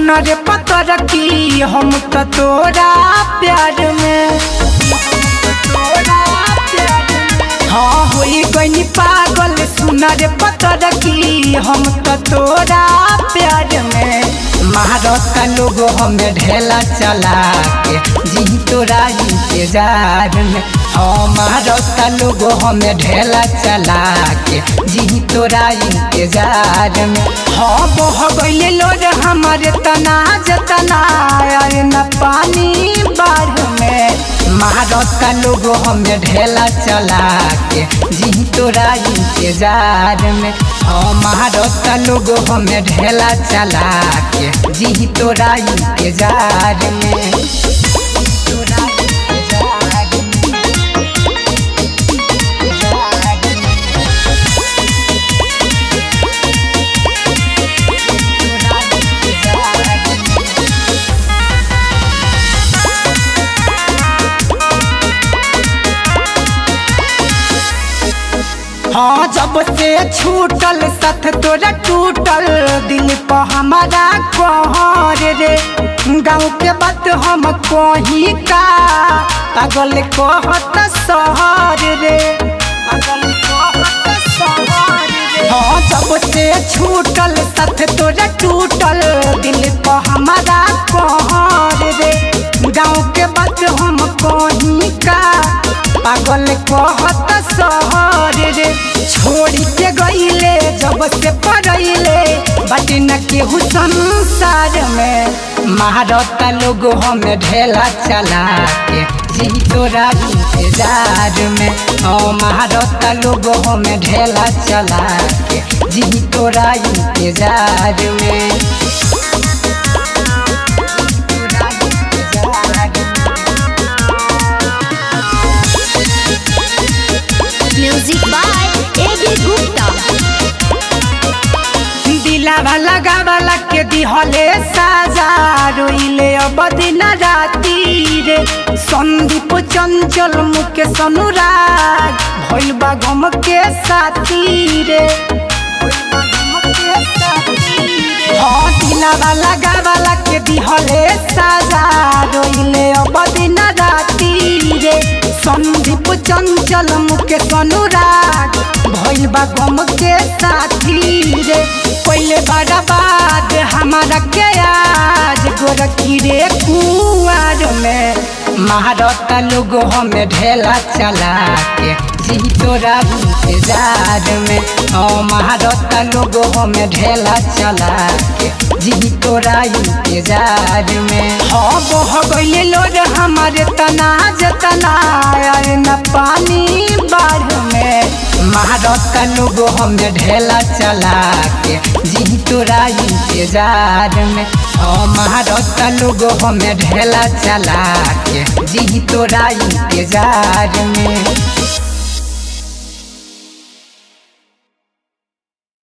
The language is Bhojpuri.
सुन रे पतर की हम तो तोरा प्यार में हाँ होई गई पागल सुन रे पतर की हम तो तोरा प्यार में महारत लोग हमें ढेला चला के जी तोरा इंतजार में हाँ महारत लोग हमें ढेला चला के जी तोरा इंतजार में हाँ बह गईले लोग हमारे तना जतना आए न पानी बाढ़ में महारत लोग हमें ढेला चला के जी तोरा इंतजार में हाँ महारत लोग हमें ढेला चला के जी तोरा इंतजार में तोरा इंतजार में हाँ जब से छूटल सथ तोरा टूटल दिल पर हमारा कहर रे गाँव के बात हम कही का पागल कहत सहर रे पागल कहत सहर रे हाँ जब से छूटल सथ तोरा टूटल दिल पर हमारा कहर रे गाँव के बात हम कही का पागल कहत सहर रे छोड़ी के गईले जब से पड़ैले बाटे न केहू संसार में महारत लोग हमें ढेला चला के जी तोरा इंतजार में ओ महारत लोग हमें ढेला चला के जी तोरा इंतजार में तोरा इंतजार में। Music by A B Gupta दिलावा लगावाला के दिहले साजा रोइले अब दिन राती रे संदीप चंचल मुके सनुराग भइल बा गम के साथी रे भइल बा गम के साथी रे। हाँ दिलावा लगावाला के दिहले साजा रोइले अब दिन राती रे संदीप चंचल मुके सनुराग भइल बा गम के साथी रे पहले बड़ा बात हमारा के आज गोरखी रे कुआर में महारत लोग हमें ढेला चला के जी तोरा इंतजार में ओ महारत लोग हमें ढेला चला के जी तोरा इंतजार में हाँ बह गईले लोग हमारे तना जतना आए न पानी बाढ़ में महारत लोग हमें ढेला चला के जी तोरा इंतजार में ओ महारत लोग हमें ढेला चला के जी तोरा इंतजार में